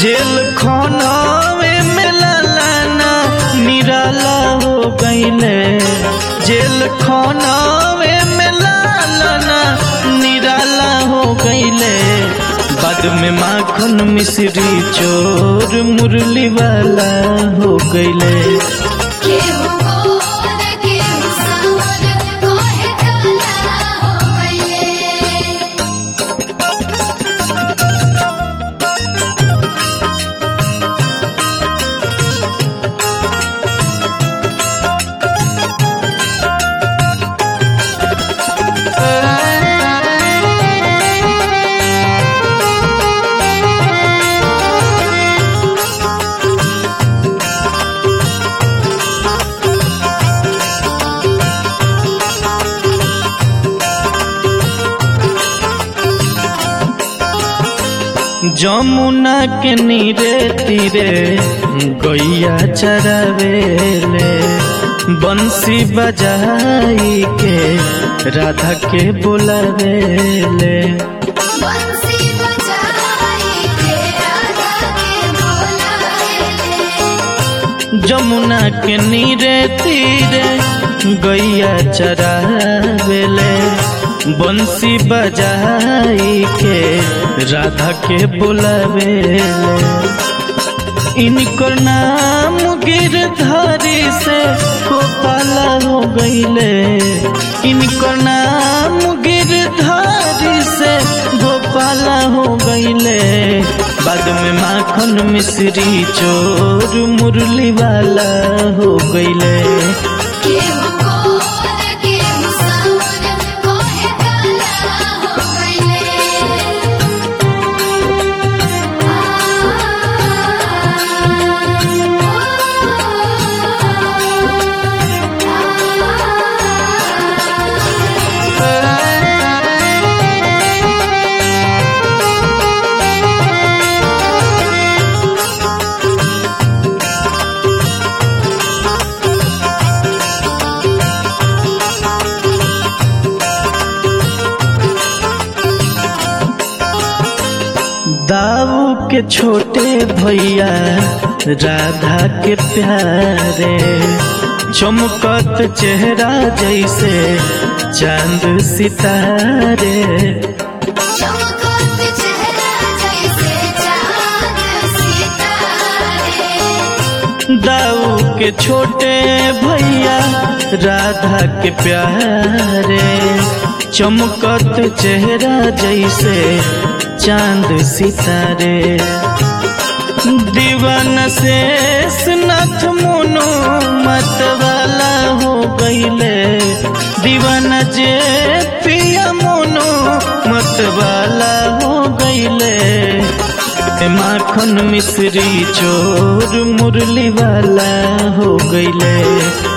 जेल खानावे में लालाना निराला हो गईले जेल खानावे में लालाना निराला हो गईले बाद में माखन मिश्री चोर मुरली वाला हो गईले केहू गोर केहू सावर कोहे काला हो गइले जमुना के नीरे तीरे गैया चरावेले बंसी बजाई के राधा के बुलावेले बंसी बजाई के राधा के बोलावेले जमुना के नीरे तीरे गैया चरावेले बंसी बजाई के राधा के बुलावेले इनकर नाम गिरधारी से गोपाला हो गईले इनकर नाम गिरधारी से गोपाला हो गईले बाद में माखन मिश्री चोर मुरली वाला हो गईले केहू गोर केहू सावर कोहे काला हो गइले दाऊ के छोटे भैया राधा के प्यारे चमकत चेहरा जैसे चांद सितारे चमकत चेहरा जैसे चाँद सितारे दाऊ के छोटे भैया राधा के प्यारे चमकत चेहरा जैसे चांद सितारे दीवान शेष नाथ मोनो मत वाला हो गईले दीवाना जे पिया मोनो मत वाला हो गईले ए माखन मिश्री चोर मुरली वाला हो गईले